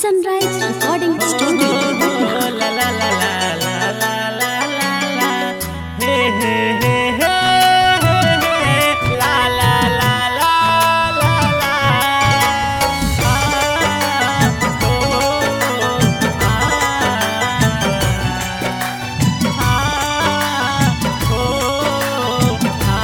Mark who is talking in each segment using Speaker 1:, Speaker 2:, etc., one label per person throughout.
Speaker 1: Sunrise Recording Studio.
Speaker 2: La la la la la la la la la. Hey hey hey hey hey. La la la la la la. Ah, oh, ah, ah, oh,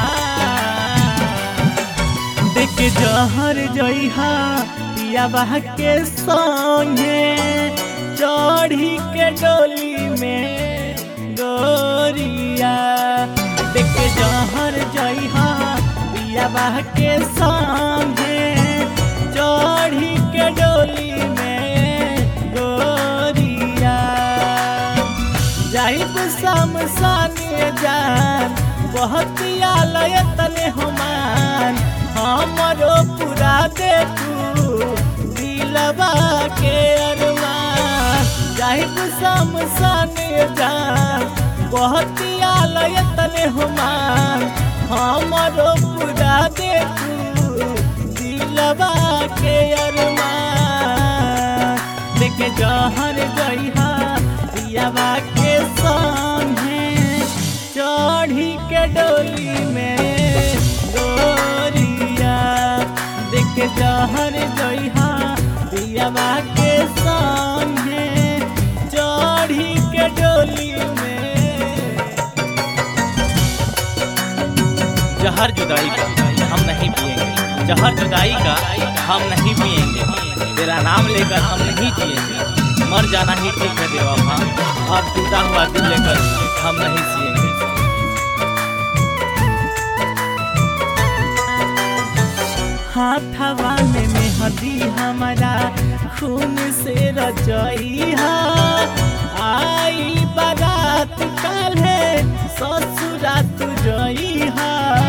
Speaker 2: ah. देख जहर जइहा पियाबा के संगे चढ़ी के डोली में गोरिया देख जहर जइहा पियाबा के संगे चढ़ी के डोली में गोरिया जाइब शमशान जान बहुत आलय तने हमान हमरो पूरा देखू दिलबा के अरमान जाइब शमशान जान बहुत आलय तने हमान हमरो पूरा देखू दिलबा के अरमान देखे जहर गईहा पियाबा के संगे चढ़ी के डोली में गोरिया देखे जहर गईहा पियाबा के संगे चढ़ी के डोली में
Speaker 3: जहर जुदाई का हम नहीं पिएंगे जहर जुदाई का हम नहीं पिएंगे तेरा नाम लेकर हम नहीं जिएंगे मर जाना ही ठीक है बेवफा अब टूटा हुआ दिल लेकर हम नहीं जिएंगे
Speaker 2: हाथवा में मेहंदी हमारा खून से रचइहा आई बारात काल्हे ससुरा तू जइहा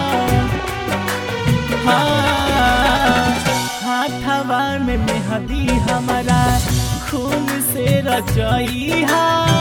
Speaker 2: हाँ, हाथवा में मेहंदी हमारा खून से रचइहा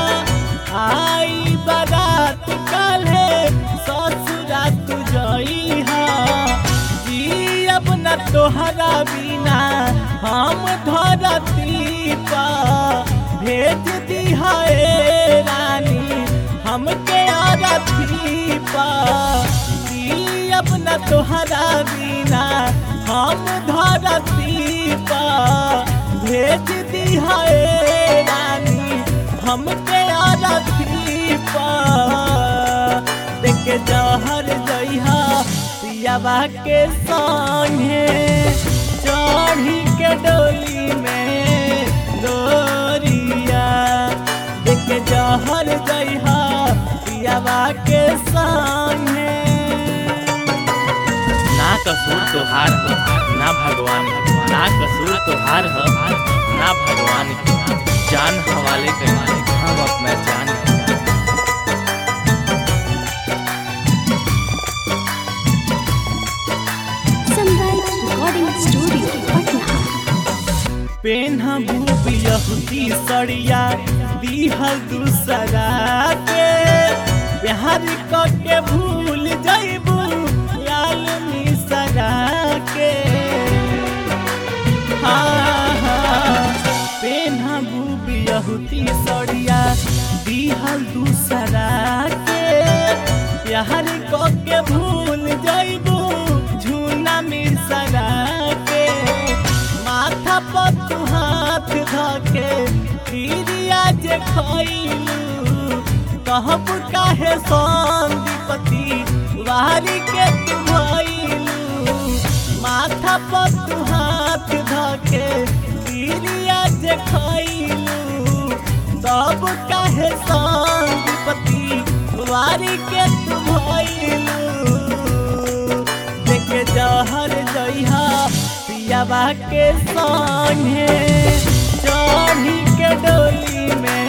Speaker 2: आई बारात काल्हे ससुरा तू जइहा जी अपना तोहरा बिना हम धरती पा भेज दिहा ए रानी हमके आरती पा जी अपना तोहरा बिना हम धरती पा भेज दिहा ए रानी हमके आरती पा देख जहर जइहा पियाबा के संगे चढ़ी के डोली में गोरिया देख जहर जइहा पियाबा के संगे
Speaker 3: ना कसूर तोहार हो ना भगवान की। ना कसूर तोहार हो ना भगवान की जान हवाले कर हम अपना जान
Speaker 1: Sunrise Recording Studio, Patna.
Speaker 2: पेन्हा भूप यहुदी सड़िया दीहल दूसरा के प्यार के भूल जइबू लाल मिसरा के हाँ हाँ पेन्हा भूप यहुदी सड़िया दीहल दूसरा के प्यार के भूल जइबू झूना मिसरा के माथा पर तू हाथ धके पीरिया जे खइलू कहब काहे संदीपति वारी के तू भइलू माथा पर तू हाथ धके पीरिया जे खइलू तब काहे संदीपति वारी के तू भइलू देख जहर जइहा पियाबा के संगे चढ़ी के डोली में